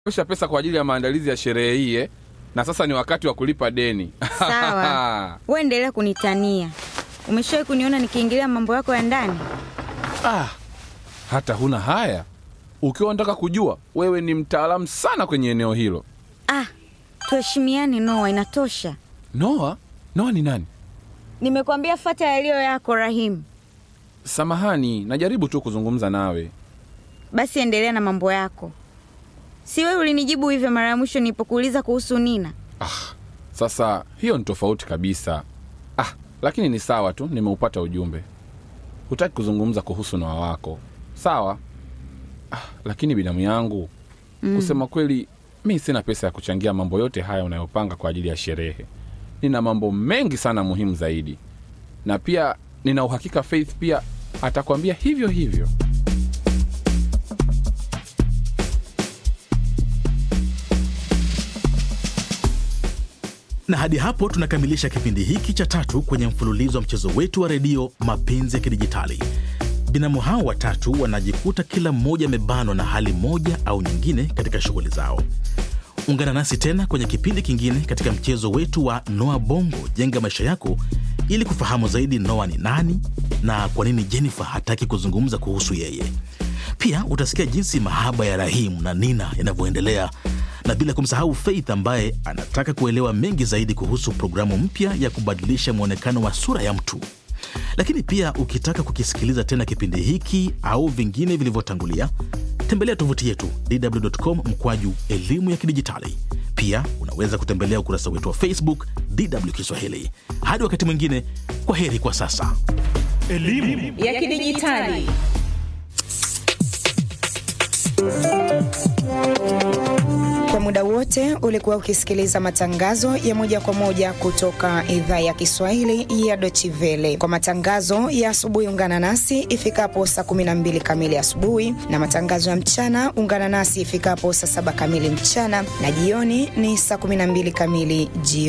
nimekopesha pesa kwa ajili ya maandalizi ya sherehe hii eh? na sasa ni wakati wa kulipa deni. Sawa, we endelea kunitania. Umeshawahi kuniona nikiingilia mambo yako ya ndani? Ah, hata huna haya. Ukiwa unataka kujua, wewe ni mtaalamu sana kwenye eneo hilo. Ah, tuheshimiane Noa, inatosha. Noa? Noa ni nani? Nimekwambia fata yaliyo yako Rahimu. Samahani, najaribu tu kuzungumza nawe. Basi endelea na mambo yako. Si wewe ulinijibu hivyo mara ya mwisho nilipokuuliza kuhusu Nina? Ah, sasa hiyo ni tofauti kabisa. Ah, lakini ni sawa tu, nimeupata ujumbe. Hutaki kuzungumza kuhusu Noa wako, sawa? Ah, lakini binamu yangu mm, kusema kweli, mi sina pesa ya kuchangia mambo yote haya unayopanga kwa ajili ya sherehe. Nina mambo mengi sana muhimu zaidi, na pia nina uhakika Faith pia atakwambia hivyo hivyo. na hadi hapo tunakamilisha kipindi hiki cha tatu kwenye mfululizo wa mchezo wetu wa redio mapenzi ya kidijitali binamu hao watatu wanajikuta kila mmoja amebanwa na hali moja au nyingine katika shughuli zao ungana nasi tena kwenye kipindi kingine katika mchezo wetu wa noa bongo jenga maisha yako ili kufahamu zaidi noa ni nani na kwa nini jennifer hataki kuzungumza kuhusu yeye pia utasikia jinsi mahaba ya rahimu na nina yanavyoendelea na bila kumsahau Faith ambaye anataka kuelewa mengi zaidi kuhusu programu mpya ya kubadilisha mwonekano wa sura ya mtu. Lakini pia ukitaka kukisikiliza tena kipindi hiki au vingine vilivyotangulia, tembelea tovuti yetu dw.com mkwaju elimu ya kidijitali. Pia unaweza kutembelea ukurasa wetu wa Facebook DW Kiswahili. Hadi wakati mwingine, kwa heri kwa sasa. ya kidijitali Kwa muda wote ulikuwa ukisikiliza matangazo ya moja kwa moja kutoka idhaa ya Kiswahili ya Deutsche Welle. Kwa matangazo ya asubuhi, ungana nasi ifikapo saa 12 kamili asubuhi, na matangazo ya mchana ungana nasi ifikapo saa 7 kamili mchana, na jioni ni saa 12 kamili jioni.